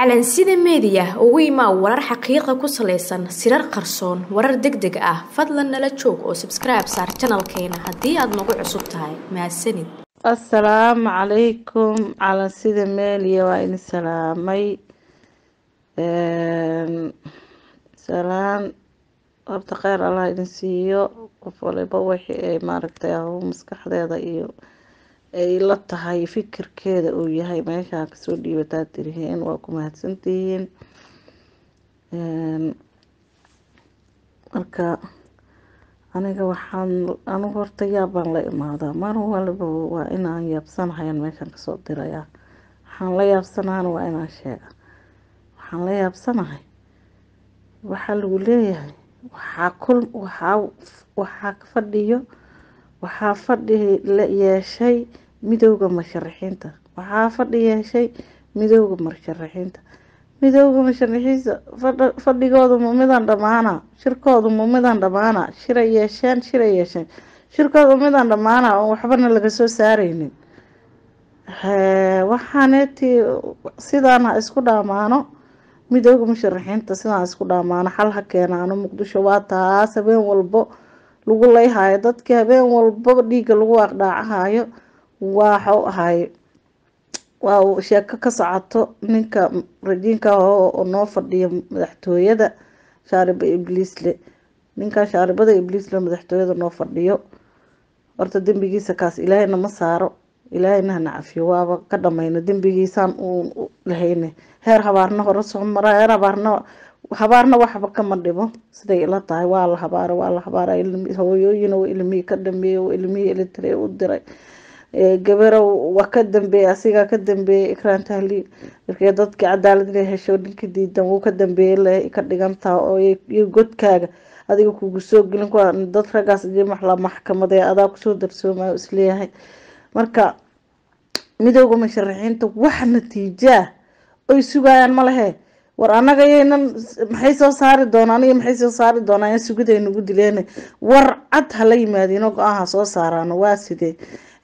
calansida meediya ugu imaa warar xaqiiqa ku salaysan sirar qarsoon warar deg deg ah fadlan nala joog oo sabskribe saar janalkeena haddii aad nagu cusub tahay mahadsanid assalaamu calaykum calansida meeliya waa idin salaamay salaan horta kheyr allah idin siiyo qof waliba wixii ay maaragtay ahu maskaxdeeda iyo ay la tahay fikirkeeda uu yahay meeshaa kasoo dhiibataa tiriheen waa ku mahadsantihiin marka aniga waxaan anigu horta yaabaan la imaadaa mar waliba waa inaan yaabsanahayan meeshaan kasoo dirayaa waxaan la yaabsanahana waa inaan sheega waxaan la yaabsanahay waxaa lagu leeyahay waxaa kul waxaa waxaa fadhiyo waxaa fadhi la yeeshay midowda musharaxiinta waxaa fadhi yeeshay midowda musharaxiinta midowda musharaxiinta fadhigooda ma midaan dhamaana shirkooda ma midaan dhamaana shiray yeesheen shiray yeesheen shirkooda ma midaan dhamaana oon waxbana laga soo saareynin waxaanetii sidaan ha isku dhaamaano midowda musharaxiinta sidaan isku dhaamaano xal ha keenaano muqdisho waa taas habeen walbo lagu leyhayo dadkii habeen walbaba dhiigga lagu aqdhaacahayo waxau ahay waa sheeko ka socoto ninka rajiinka oo noo fadhiya madaxtooyada shaariba ibliisle ninkan shaaribada ibliisle madaxtooyada noo fadhiyo horta dembigiisa kaas ilaahayna ma saaro ilaahayna hana cafiyo waaba ka dhamayno dembigiisaan uun lahayne heer habaarna hore soo mara heer habaarna habaarna waxba kama dhibo siday ila tahay waa la habaara waa la habaara hooyooyin ilmihii ka dambeeyey ilmihii elitare u diray gabarow waa ka dambeeyey asigaa ka dambeeyey ikraan tahliil markii dadkii cadaalad inay hesho ninka diidan wuu ka dambeeyey le ka dhigantaha oo iyo godkaaga adiga kugu soo gelin kuwa dad raggaas jimax la maxkamadee adaa kusoo darsoomayo isleeyahay marka midowda musharaxiinta wax natiijaa oy sugayaan ma lehe war anaga yaynan maxay soo saari doonaan iyo maxay soo saari doonaan sugiday nagu dileen war cad hala yimaadiino go-aanha soo saaraan waa sidee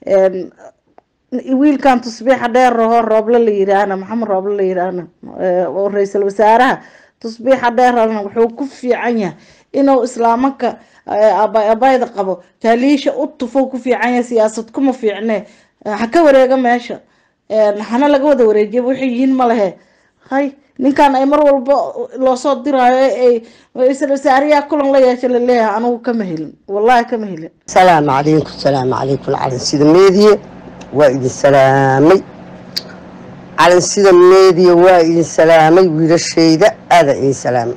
wiilkan tusbiixa dheer raho rooble la yiraahna maxamed rooble la yiraahna oo ra-iisul wasaaraha tusbiixa dheerana wuxuu ku fiican yahay inuu islaamanka abayda qabo taaliisha u tufo ku fiican yahay siyaasad kuma fiicne ha ka wareega meesha hana laga wada wareejiya waxay yihiin ma lehe hay ninkan ay mar walba loosoo diraayo ay ra-iisul wasaariyaa kulan la yeesha laleeyahay anigu kama helin wallahi kama helin asalaamu calaykum salaamu calaykum calansida meediya waa idin salaamay calansida meediya waa idin salaamay wiilashayda aadaa idin salaamay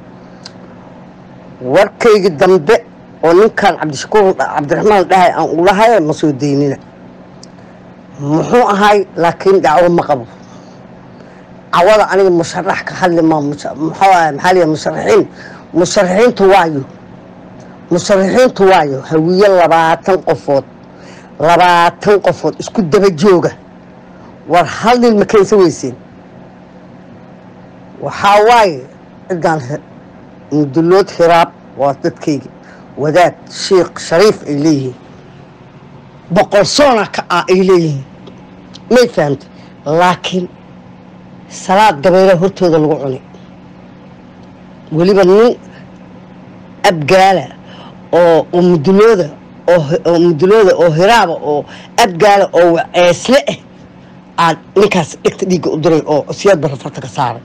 warkayga dambe oo ninkan cabdishakuur cabdiraxmaan dhahay aan ulahay ma soo daynina muxuu ahay laakiin dacwo ma qabo cawada aniga musharax ka hadli ma muxuu ahay maxaa liya musharaxiin musharaxiintu waayo musharaxiintu waayo hawiye labaatan qofood labaatan qofood isku daba jooga war hal nin ma keensa weyseen waxaa waaye ciddaan mudulood hiraab waa dadkayga wadaad sheikh shariif ay leeyihiin boqol soona ka ah ay leeyihiin may fahamtay laakiin salaad gabeela hortooda lagu cunay weliba nin abgaala oo oo mudulooda oo mudulooda oo hiraaba oo abgaala oo waceesle ah aad ninkaas dhegta dhiigga u diray oo siyaad barra farta ka saaray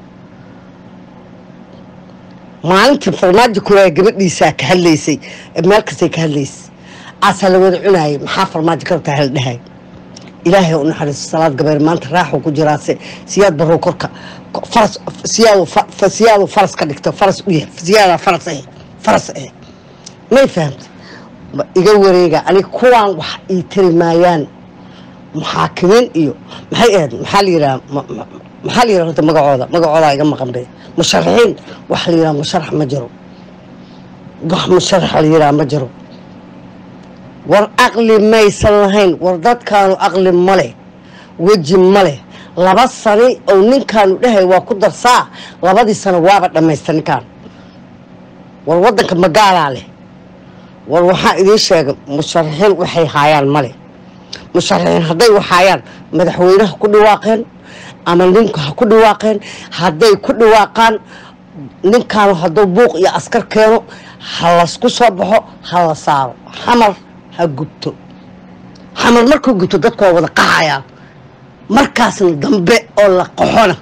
maalintii farmaajo kuraaya gabadhiisaa ka hadlaysay meel kastay ka hadlaysay aasaa la wada cunaayay maxaa farmaajo ka rabtaa hal dhahay ilaahay u naxariiso salaad gabeer maanta raaxuu ku jiraase siyaad barrow korka faras siyaadu siyaadu faras ka dhigto faras u yahay siyaada faras eh faras eh may fahamtay iga wareega aniga kuwaan wax ii tari maayaan muxaakimiin iyo maxay ahayd maxaa la yidhaha maxaa la yidhaha horta magacooda magacoodaa iga maqan be musharaxiin wax la yidhaha musharax ma jiro wax musharax la yidhaha ma jiro war aqli maysan lahayn war dadkaanu aqli ma leh weji ma leh laba sani oo ninkaanu dhahay waa ku darsaa labadii sano waaba dhammaysta ninkaan war waddanka magaalaa leh war waxaa idiin sheegay musharaxiin waxay haayaan ma leh musharaxiin hadday waxaayaan madaxweynaha ku dhawaaqeen ama ninku ha ku dhawaaqeen hadday ku dhawaaqaan ninkaanu hadduu buuq iyo askar keeno ha lasku soo baxo ha la saaro xamar ha gubto xamar markuu gubto dadku waa wada qaxayaan markaasna dambe oo la qaxona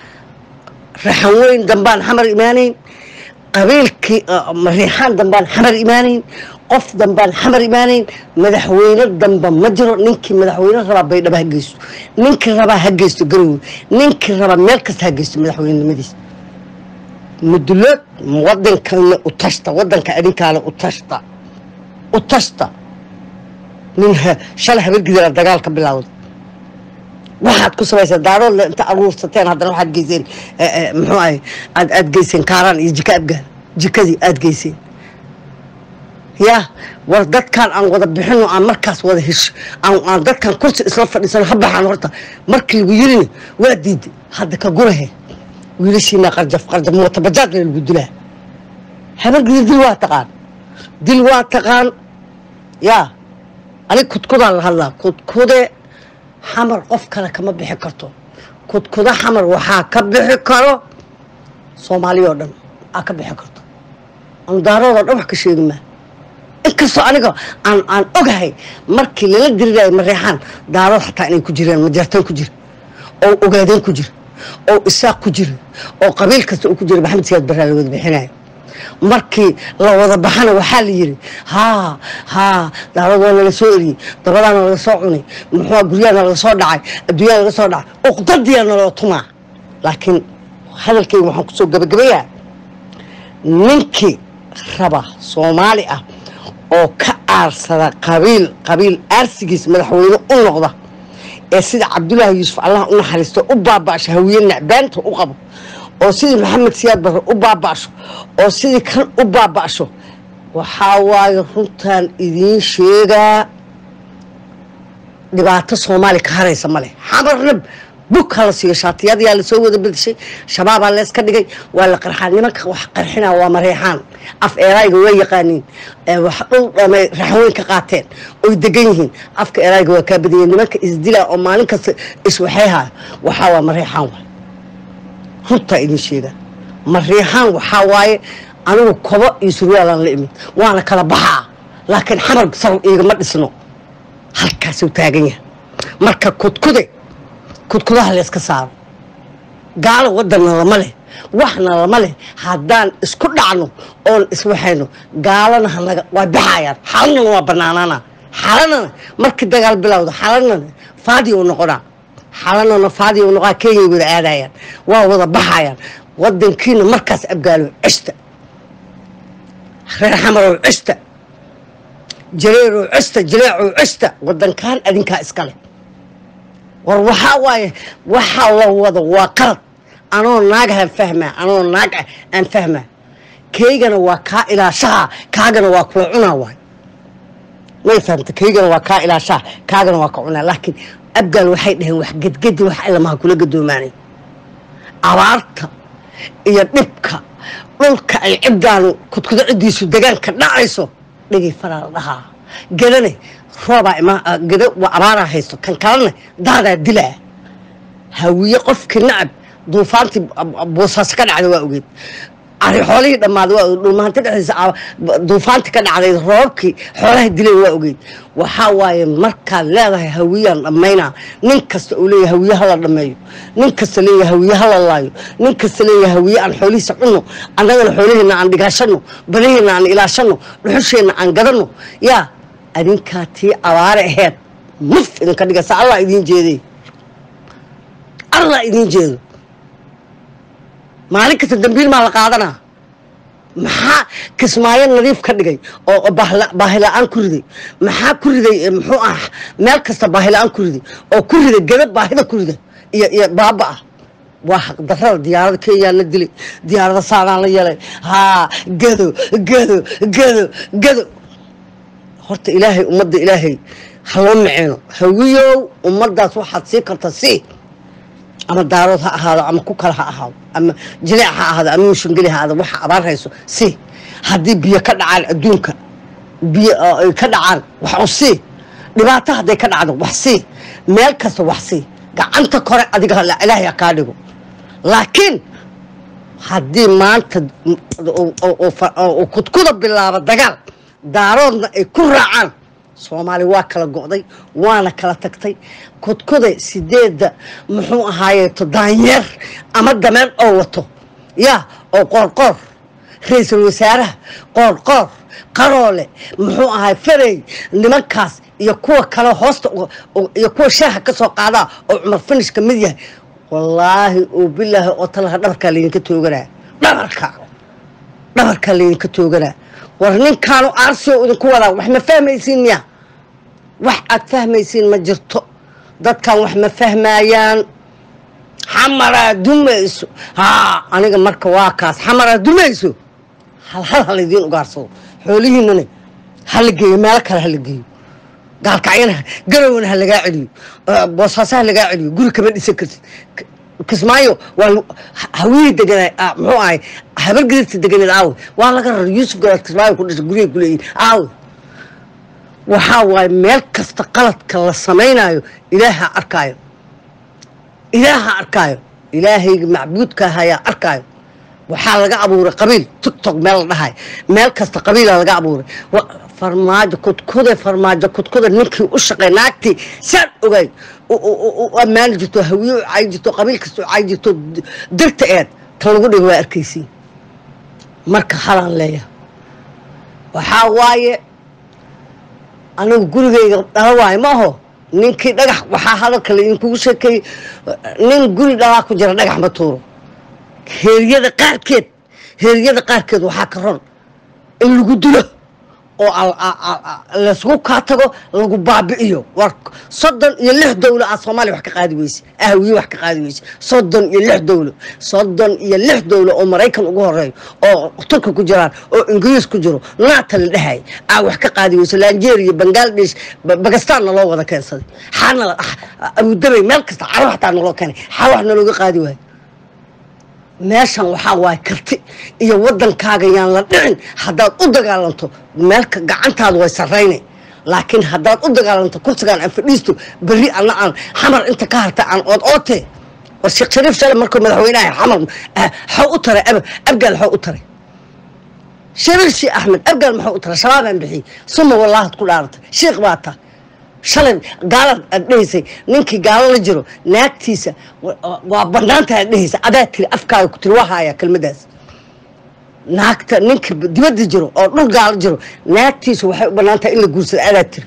raxan weyn dambaan xamar imaanayn qabiilkii riixaan dambaan xamar imaanayn qof dambaan xamar imaanayn madaxweyne damba ma jiro ninkii madaxweyne rabaa baydhabo ha geysto ninkii rabaa ha geysto garowe ninkii rabaa meel kasta ha geysto madaxweynenimadiisa mudulood wadankana u tashta wadanka adinkaana u tashta u tashta nin shalay habargidala dagaal ka bilowda waxaad ku samaysaa daaroodle inta aruursateen haddana waxaad geyseen muxuu ahay aad aad geyseen kaaraan iyo jika abgaal jikadii aad geyseen yaa war dadkaan aan wada bixino aan markaas wada hesho aan dadkaan kursi isla fadhiisano ha baxaan horta markii lagu yirina waa diiday hadda ka gurahe wiilashiina qarjaf qarjaf mootabajaad lagu dilaa habargidi dil waa taqaan dil waa taqaan yaa anig kudkudaan la hadlaa kudkude xamar qof kale kama bixi karto kudkuda xamar waxaa ka bixi karo soomaaliya oo dhan aa ka bixi karto andaaroodo dhan wax ka sheegi maa inkastoo aniga aan aan ogahay markii lala dirirayo mareexaan daarood xataa inay ku jireen majartaan ku jira oo ogaadeen ku jira oo isaaq ku jira oo qabiil kasta uu ku jira maxamed siyaad baraa la wada bixinayo markii la wada baxana waxaa la yiri haa haa daarad waa nala soo eriyey dabadaana laga soo cunay muxua guryaana laga soo dhacay adduunyana laga soo dhacay uqdadiyaa naloo tumaa laakiin hadalkeyga waxaan kusoo gabagabayaa ninkii raba soomaali ah oo ka aarsada qabiil qabiil aarsigiis madaxweyne u noqda ee sida cabdulaahi yuusuf allah u naxariisto u baaba'sho hawiye nacbaanta u qabo oo sidii maxamed siyaad barre u baaba'sho oo sidii kan u baaba'sho waxaa waaye runtaan idiin sheegaa dhibaato soomaali ka haraysa male xamarna bug hala siiyo shaatiyaadyaa lasoo wada bedeshay shabaabaa leeska dhigay waa la qarxaa nimanka wax qarxina waa mareexaan af eerayga waa yaqaaniin wax dhul dhamay raxweyn ka qaateen oy degan yihiin afka eerayga waa kaa badiyeen nimanka isdilaa oo maalin kasta iswaxayhaya waxaa waa mareexaan waay runtaa idin sheegaa mareexaan waxaa waaye anigu kobo iyo surwaalaan la imid waana kala baxaa laakiin xamar sal iigama dhisno halkaasuu taagan yahay marka kudkude kudkudaha la iska saaro gaalo wadanna lama leh waxna lama leh haddaan isku dhacno oon iswaxayno gaalana hanaga waa baxayaan xalanana waa banaanaana xalanana markii dagaal bilowda xalanana faadi u noqonaa xalanana faadi u noqonaa kenyay wada aadayaan waa wada baxayaan wadankiina markaas abgaalo cishta reer xamarow cishta jareerow cishta jileecow cishta wadankan adinkaa iskale war waxaa waaye waxaa la wado waa qalad anoo naagahan fahmaa anoo naag ah aan fahmaa kaygana waa kaa ilaashaha kaagana waa kula cunaa waay may fahamta kaygana waa kaa ilaashaha kaagana waa ka cunaa laakiin abgaal waxay dhaheen wax gedgedi wax ilamaha kula gadoomaanay abaarta iyo dhibka dhulka ay ciddaanu kudkudo ciddiisu degaanka dhacayso dhigay faraa la dhahaa gedane roobaa ima geda waa abaaraa haysto kan kalena daadaa dilaa hawiye qofkii nacab duufaantii boosaaso ka dhacda waa ogeed ari xoolihii dhammaaday waa ogeed dhulmahanti dhexdiisa duufaantii ka dhacday roobkii xoolaha dileen waa ogeed waxaa waaye markaad leedahay hawiyaan dhammaynaa nin kasta uu leeyahay hawiye hala dhammeeyo nin kasta leeyahay hawiye hala laayo nin kasta leeyahay hawiye aan xoolihiisa cunno annagana xooliheenna aan dhigaashano badihiina aan ilaashano dhuxusheenna aan gadano yaa adinkaa tii abaare aheed muf idinka dhigaysa allah idiin jeeday allah idiin jeedo maalin kasta dambiil maa la qaadanaa maxaa kismaayo nadiif ka dhigay oo baahila-aan ku riday maxaa ku riday muxuu ah meel kasta baahila-aan ku riday oo ku riday gada baahida ku rida iyo iyo baaba ah waa xaqdarada diyaarada kenyaa la dilay diyaarada saanaan la yeelay haa gado gado gado gado horta ilaahay ummadda ilaahay haloo maceeno hawiyow ummaddaas waxaad sii karta si ama daarood ha ahaado ama ku kale ha ahaado ama jileec ha ahaado ama mushangeli ha ahaado waxa abaar hayso si haddii biyo ka dhacaan adduunka biyo ay ka dhacaan wax u sii dhibaato hadday ka dhacdo wax sii meel kasta wax sii gacanta kore adiga ilaahay ha kaa dhigo laakiin haddii maanta uu kudkuda bilaabo dagaal daaroodna ay ku raacaan soomaali waa kala go'day waana kala tagtay kudkuda sideedda muxuu ahaayeeto daanyeer ama dameer oo wato yaa oo qoorqoor ra-iisul wasaaraha qoorqoor qaroole muxuu ahay farey nimankaas iyo kuwa kale hoosta iyo kuwa shaaha ka soo qaadaa oo cumar finish ka mid yahay wallaahi oo bilaahi oo talaha dhabarkaa laydinka tooganaa dhabarka dhabarkaa laydinka tooganaa war ninkaanu aarsi oo idinku wadaa wax ma fahmaysiin miya wax aad fahmaysiin ma jirto dadkan wax ma fahmaayaan xamaraa dumayso haa aniga marka waa kaas xamaraa dumayso hal hal ha laydiin ugaarsado xoolihiinana hala geeyo meelo kale hala geeyo gaalkacyana garowna ha lagaa celiyo boosaaso ha lagaa celiyo guri kama dhisan kartid kismaayo waa hawiyii deganaa muxuu ahay habar gadirta deganeed aawe waa laga raray yuusuf garaad kismaayo ku dhashay guryahay ku leeyihin aawe waxaa waaye meel kasta qaladka la samaynayo ilaaha arkaayo ilaaha arkaayo ilaahayga macbuudka ahayaa arkaayo waxaa laga abuuray qabiil tictok meel la dhahay meel kasta qabiila laga abuuray farmaajo kudkuda farmaajo kudkuda ninkii u shaqey naagtii saan ogay u ammaani jirto hawiye u cay jirto qabiil kasta u cay jirto dirta eed tan lagu dhigo waa arkaysiin marka halaan leeyahay waxaa waaye anigu gurigayga dhala waayo ma aho ninkii dhagax waxaa hadalka laidinkugu sheekeeyey nin guri dhalaa ku jira dhagax ma tuuro heeryada qaarkeed heeryada qaarkeed waxaa ka ron in lagu dilo oo laysgu kaa tago lagu baabi'iyo war soddon iyo lix dowlo aad soomaaliya wax ka qaadi weyse ahwiye wax ka qaadi weyse soddon iyo lix dowlo soddon iyo lix dowlo oo maraykan ugu horeeyo oo turka ku jiraan oo ingiriis ku jiro naata la dhahay aa wax ka qaadi weyse lanjeeriya bangladesh bagastaanna loo wada keensaday xaana abudabay meel kasta caro xataa naloo keenay xaa wax nalooga qaadi waayo meeshan waxaa waaye karti iyo wadankaaga yaan la dhicin haddaad u dagaalanto meelka gacantaadu way sarraynay laakiin haddaad u dagaalanto kursigaan aan fadhiisto berri anna aan xamar inta ka harta aan ood oote war sheekh shariif shale markuu madaxweynaha xamar xaw u taray abgaal xaw u taray shariif shii axmed abgaal maxuu u taray shabaabaan bixiyey suma wallaahad ku dhaaratay sheekh baa ta shalay gaalad aad dhehaysay ninkii gaalo la jiro naagtiisa waa banaanta aad dhehaysa adaa tiri afkaaga ku tiri waa haayaa kelmadaas naagta ninka dibadda jiro oo dhul gaalo jiro naagtiisa waxay u banaantahay in la guursado adaa tiri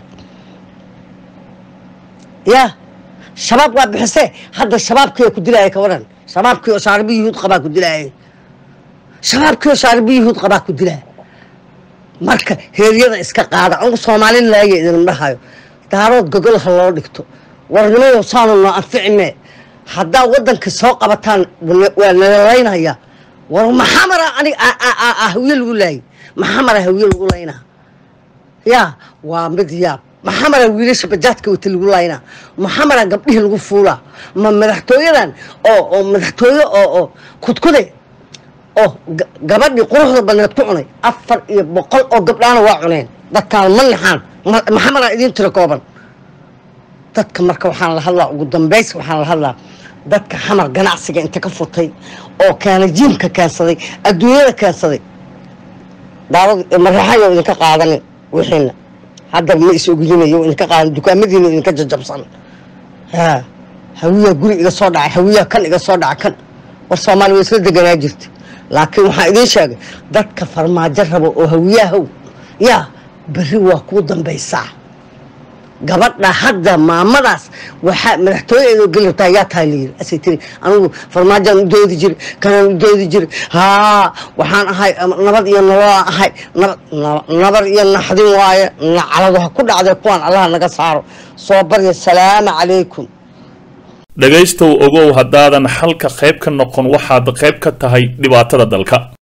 yaa shabaab waa bixisee hadda shabaabkii ku dilaaya ka waran shabaabkii oo shaaribi yuhuud qabaa ku dilaaya shabaabkii oo shaaribi yuhuud qabaa ku dilaya marka heeryada iska qaada anigu soomaali laaya idin dhahayo daarood gogol ha loo dhigto warnimayo saanu noo anficime haddaa waddanka soo qabataan waa nalalaynaya war maxamara anig hawiye lagu laayay maxamara hawiye lagu laynaa yaa waa mid yaab maxamara wiilasha bajaadka wata lagu laynaa maxamara gabdhihii lagu fuulaa ma madaxtooyadan oo oo madaxtooye oo oo kudkude oo gabadhii quruxda badneed ku cunay afar iyo boqol oo gabdhaana waa cuneen dadkaan ma naxaan maxamedaa idiin tiro kooban dadka marka waxaan la hadlaa ugu dambays waxaan la hadlaa dadka xamar ganacsiga inta ka furtay oo keena jiimka keensaday adduunyada keensaday daawad maraxayo idinka qaadanin wixiina hadda ma is ogilinayo idinka qaadan dukaamadiina idinka jajabsan ha hawiyaa guri iga soo dhacay hawiyaa kan iga soo dhacay kan war soomaali way isla deganaa jirta laakiin waxaan idiin sheegay dadka farmaajo rabo oo hawiyahow yaa berri waa kuu dambaysaa gabadha hadda maamadaas waxaa madaxtooyadeedoo geli rabtaa yaa tahay layiri asay tiri anigu farmaajaan u doodi jiri kanaan u doodi jiri haa waxaan ahay nabad iyo nololaan ahay nabad iyo naxdin waaye nacaladu ha ku dhacday kuwaan allaha naga saaro soo barya salaamu calaykum dhegaystow ogow haddaadan xalka qayb ka noqon waxaad qayb ka tahay dhibaatada dalka